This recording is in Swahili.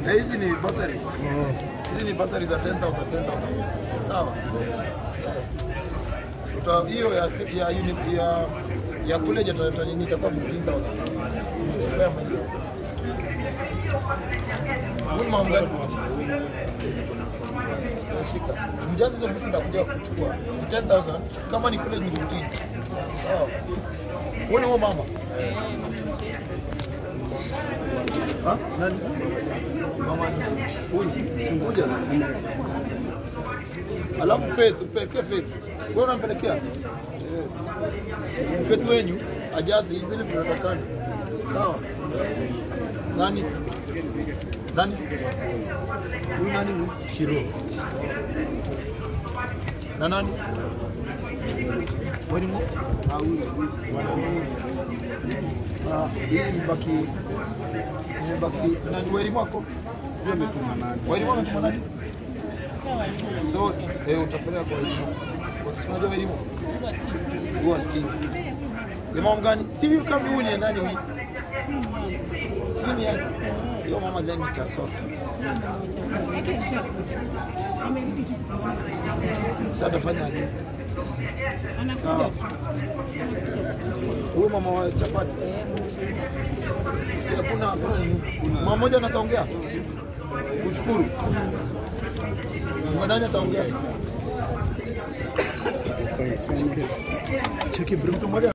Eh, hizi ni basari. Hizi ni basari za 10,000 10,000. Sawa. Uta hiyo ya se- ya uni- ya ya kule jata nini itakuwa 15,000. Spare money. Huyu ni mambo gani? Shika. Mjazi hizo vitu ndakuja kuchukua. Ni 10,000 kama ni kule ni 15. Sawa. Uone huo mama. Ha? Nani? Mama huyu. Kuja. Alafu Faith, pelekea Faith. Wewe unampelekea? Eh. Faith wenyu ajazi hizi ni vinatakana. Sawa. Nani? Nani? Huyu nani huyu? Shiro. Na nani? Wewe ni mu? Ah, huyu. Ah, hii imebaki imebaki nani weri mwako? Sijui ametuma nani. Weri mwako ametuma nani? So, eh utapeleka kwa weri mwako. Si unajua weri mwako? Huwa Steve. Ni mama gani? Si huyu kama huyu ni nani huyu? Nini yake? Hiyo mama then itasota. Sasa atafanya aje? Sawa. Huyu mama wa chapati. Si hakuna hakuna nini. Mama mmoja anasaongea. Kushukuru. Nani ataongea? Cheki bro. Mtu mmoja